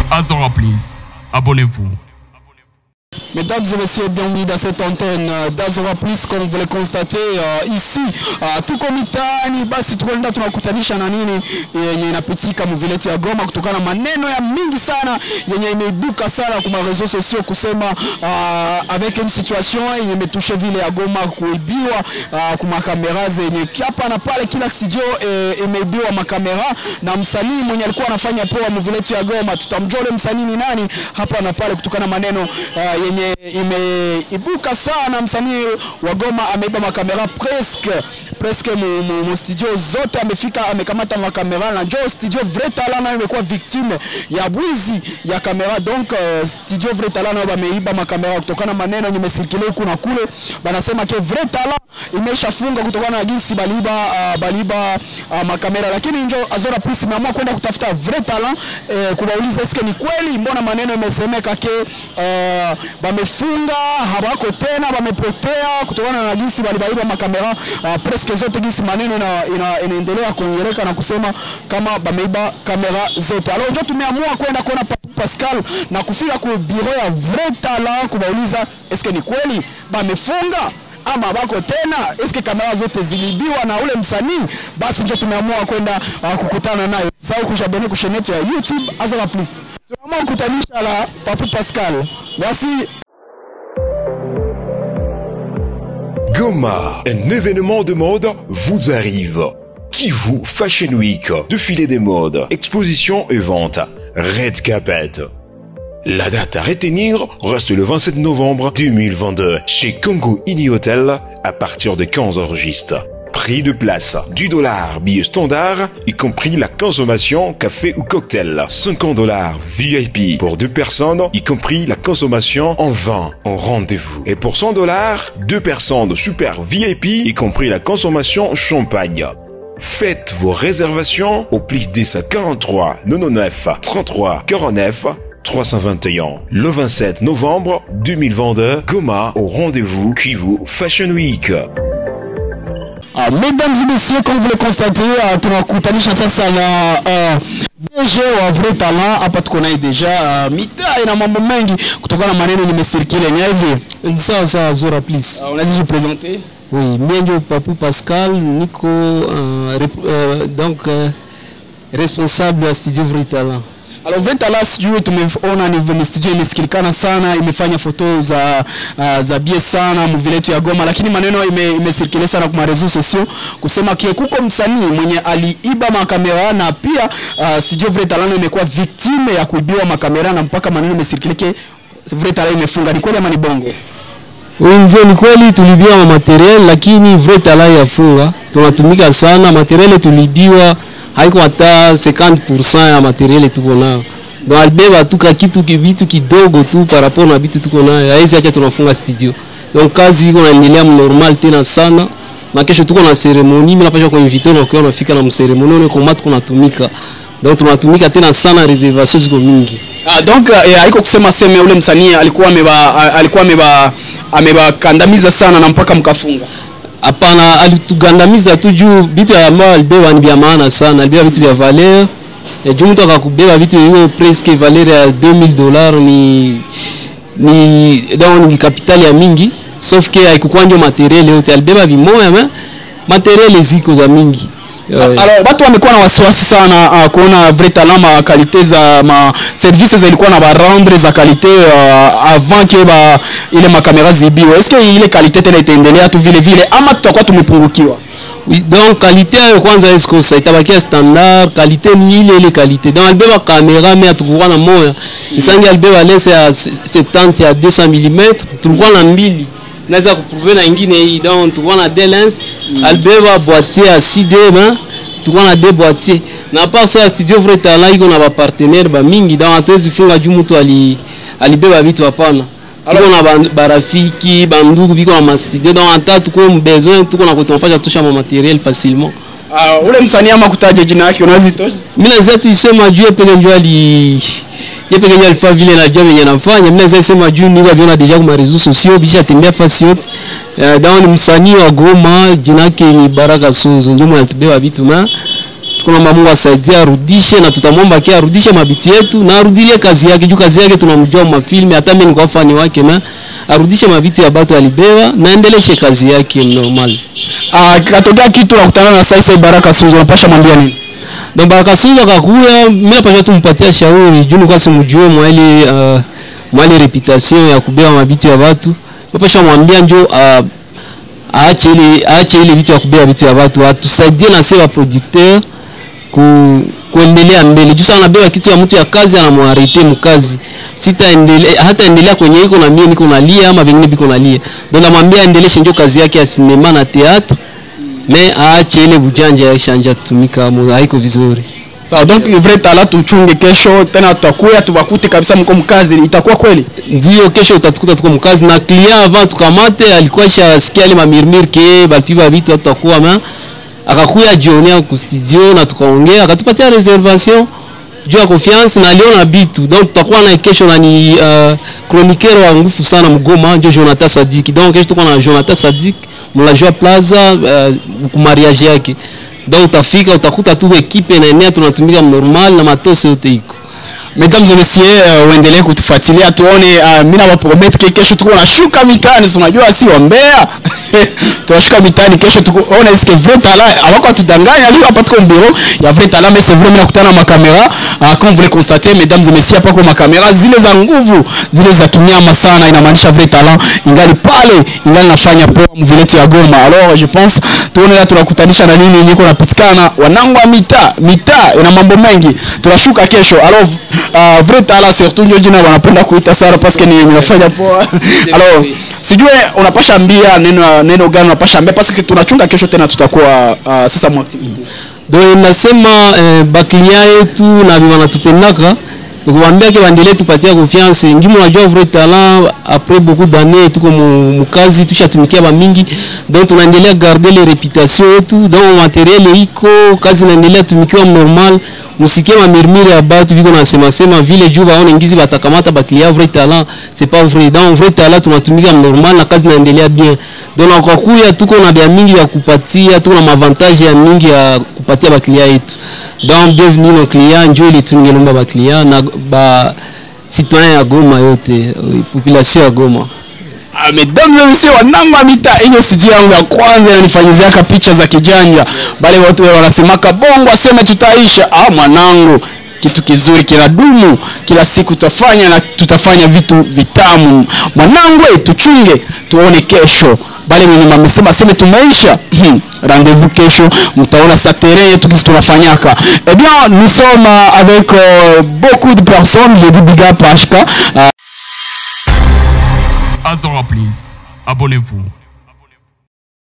Azora Plus. Abonnez-vous. Mesdames et messieurs, bienvenue dans cette antenne euh, d'Azora Plus comme vous le constatez uh, ici uh, tuko mitaani, basi tukwenda tunakutanisha na nini yenye inapitika mvile yetu ya Goma kutokana na maneno ya mingi sana yenye imeibuka sana kwa reseaux sociaux kusema uh, avec une situation yenye imetushe vile ya Goma kuibiwa uh, kwa makamera zenye hapa na pale, kila studio eh, imeibiwa makamera na msanii mwenye alikuwa anafanya poa mvile yetu ya Goma, tutamjua ule msanii ni nani hapa na pale kutokana na maneno uh, yenye imeibuka sana. Msanii wa Goma ameiba makamera presque presque mu, mu, mu studio zote amefika, amekamata makamera na njo studio Vrai Talent nayo imekuwa victime ya bwizi ya kamera. Donc uh, studio Vrai Talent nayo bameiba makamera kutokana na maneno yenye mesirikile huku na kule, banasema ke Vrai Talent imeshafunga kutokana na jinsi baliba uh, baliba uh, makamera, lakini njo Azora Plus imeamua kwenda kutafuta Vrai Talent eh, kubauliza eske ni kweli, mbona maneno imesemeka ke uh, bamefunga hawako tena, bamepotea kutokana na jinsi balibaiba makamera uh, presque zote, jinsi maneno ina, inaendelea kuongeleka na kusema kama bameiba kamera zote. Alors ndio tumeamua kwenda kuona Papu Pascal na kufika ku bureau ya Vrai Talent kubauliza eske ni kweli bamefunga ama bako tena, eske kamera zote zilibiwa na ule msanii? Basi ndio tumeamua kwenda uh, kukutana naye. Sasa kushabeni kushenetu ya YouTube Azora Plus, tunaamua kukutanisha la Papu Pascal. Merci. Goma, un événement de mode vous arrive. Kivu Fashion Week, défilé des modes, exposition et vente, Red Carpet. La date à retenir reste le 27 novembre 2022 chez Congo Ini Hotel à partir de 15 registres. Prix de place, du dollar billet standard, y compris la consommation café ou cocktail. 50 dollars VIP pour deux personnes, y compris la consommation en vin en rendez-vous. Et pour 100 dollars, deux personnes super VIP, y compris la consommation champagne. Faites vos réservations au plus 10 43 99 33 49 321. Le 27 novembre 2022, Goma au rendez-vous Kivu Fashion Week. Uh, mesdames et messieurs, comme vous le constatez, uh, tunakutanisha sasa na uh, DG wa Vrai Talent hapa tuko naye deja uh, mitaa ina mambo mengi kutokana na maneno nimesirikile ni hivi. Sawa sawa, Zora please. Uh, unaweza jipresenter? Oui, mimi ndio Papu Pascal, niko uh, rep, uh, donc uh, responsable wa Studio Vrai Talent. Alors Vrai Talent sijui tumeona ni ni studio imesikilikana sana, imefanya foto za uh, za bie sana mvile yetu ya Goma, lakini maneno ime, imesirikile sana kwa reseaux sociaux kusema kie kuko msanii mwenye aliiba makamera na pia uh, studio Vrai Talent imekuwa victime ya kuibiwa makamera na mpaka maneno imesirikile ke Vrai Talent imefunga. Ni kweli ama ni bongo? Ndio, ni kweli tulibiwa materiel, lakini Vrai Talent yafunga. Tunatumika sana materiel tulibiwa haiko hata 50% ya materiel tuko nayo donc alibeba tu ka kitu vitu kidogo tu par rapport na vitu tuko nayo, haizi acha tunafunga studio. Donc kazi iko naendelea normal tena sana, na kesho tuko na ceremony, mimi napasha kuinvite na ukiwa unafika na mceremony une komati kunatumika donc tunatumika tena sana, reservation ziko mingi. Ah, donc eh, haiko kusema sema ule msanii alikuwa ameba alikuwa ameba amebakandamiza sana na mpaka mkafunga. Hapana, alitugandamiza tu juu vitu ambavyo alibeba ni vya maana sana, alibeba vitu vya valeur e, juu mtu akakubeba vitu hiyo presque valeur ya 2000 dollars ni ni donc ni kapitali ya mingi, sauf que haikukuwa ndio materiel yote, alibeba vimoya mais materiel ziko za mingi Uh, alors watu wamekuwa na wasiwasi sana uh, kuona Vrai Talent ma kalite za ma services zilikuwa na barendre za kalite uh, avant que ba ile makamera zibiwe. Est-ce que ile kalite tena itaendelea tu vile vile ama tutakuwa tumepungukiwa? Oui, donc qualité yayo kwanza esikosa itabakia standard, qualité ni ile ile qualité. Donc alibeba kamera mais hatukukuwa na moya, isangi alibeba lens ya 70 ya 200 mm, tulikuwa na mbili naweza kuprouver na ingine hii donc tulikuwa na deux lens mm. alibeba boîtier ya 6D mais tulikuwa na deux boîtiers na pas ça studio Vrai Talent iko na ba partenaire ba mingi donc hatuwezi funga juu mtu ali alibeba vitu hapana tuko na ba- barafiki bandugu biko na mastudio donc hata tuko mbesoin tuko na kutunapasha tusha ma materiel facilement Uh, ule msanii ama kutaja jina yake unaweza itosha? mimi naweza tu isema juu yeye peke njoo ali yeye peke njoo alifanya vile najua venye nafanya mimi naweza isema juu niko viona deja kwa réseaux sociaux bisha tembea fasi yote uh, donc ni msanii wa Goma jina yake ni Baraka Suzu ndio mwenye alitubeba vitu na tunaomba Mungu asaidie arudishe, na tutamwomba kia arudishe mabitu yetu na arudilie kazi yake, juu kazi yake tunamjua mafilme, hata mimi niko fani wake, na arudishe mabitu ya batu alibeba na endeleshe kazi yake normal. Ah, katokea kitu nakutana na Saisa Baraka Suzo, unapasha mwambia nini? Donc Baraka Suza kakuya, mimi napasha tumpatia shauri juu nilikuwa simjue mwali uh, mwali reputation ya kubeba mabitu ya watu, napasha mwambia njo uh, aache ile aache ile vitu ya kubeba vitu ya watu, atusaidie na sisi wa producteur ku kuendelea mbele juu sana anabeba kitu ya mtu ya kazi anamwarete mkazi sitaendelea hata endelea kwenye iko na mie niko nalia ama vingine biko nalia ndio namwambia aendeleshe ndio kazi yake ya sinema na theatre me aache ile bujanja ya shanja tumika mo haiko vizuri Sawa, donc vrai talent tuchunge kesho tena tutakuya tubakute kabisa mko mkazi, itakuwa kweli? ndio kesho utatukuta tuko mkazi na client avant tukamate alikuwa shasikia ile mamirmir ke batuiba vitu tutakuwa ma akakuya jionea ku studio na tukaongea akatupatia reservation juu ya confiance na aliona bitu donc tutakuwa na kesho na ni uh, chroniqueur wa nguvu sana mgoma ndio Jonathan Sadik donc kesho tuko na Jonathan Sadik mlajua plaza uh, ku mariage yake donc utafika utakuta tu ekipe inaenea tunatumika normal na matosi yote iko Mesdames et messieurs, uh, uendelee kutufuatilia tuone. Uh, mimi nawapromet ke kesho tuko nashuka mitaani, si unajua si wambea tunashuka mitaani kesho tuko ona iske vrai talent awako atudanganya leo hapa tuko mbiro ya vrai talent mais c'est vrai mimi nakutana na makamera uh, comme vous le constatez mesdames et messieurs hapa kwa makamera zile za nguvu zile za kinyama sana inamaanisha vrai talent ingali pale ingali nafanya poa mviletu ya Goma alors je pense tuone la tunakutanisha na nini yenye kunapitikana wanangu wa mitaa mitaa ina mambo mengi tunashuka kesho alors uh, vrai talent surtout ndio jina wanapenda kuita sana parce que ni yenye nafanya poa alors sijue unapasha ambia neno neno gani unapasha ambia parce que tunachunga kesho tena tutakuwa uh, sasa mu activity donc nasema eh, baklia yetu na wanatupendaka nikuambia ke bandele tupatia confiance ngimo unajua vrai talent après beaucoup d'années tuko mu- mukazi tushatumikia bamingi donc tunaendelea garder les réputation yetu donc materiel iko kazi inaendelea tumikiwa normal musikie mamirmire ya batu biko nasema sema vile juu baone ngizi batakamata baklia vrai talent c'est pas vrai donc vrai talent tunatumika normal na kazi inaendelea bien donc na kwa kuya tuko na bia mingi ya kupatia tuko na mavantage ya mingi ya kupatia baklia yetu donc bienvenue nos clients njo ile tungelomba baklia na ba citoyen ya Goma yote euh, population ya Goma Ah, mesdames et messieurs wanangu wa mitaa hiyo sijui yangu ya kwanza inanifanyiziaka picha za kijanja bale watu wao wanasemaka bongo aseme tutaisha ah mwanangu kitu kizuri kinadumu kila siku tutafanya na tutafanya vitu vitamu mwanangu eh, tuchunge tuone kesho bale wenye mamesema seme tumeisha rendez-vous kesho mtaona sa terrain yetu kisi tunafanyaka eh bien nous sommes euh, avec euh, beaucoup de personnes j'ai dit big up HK euh, Azora Plus. Abonnez-vous.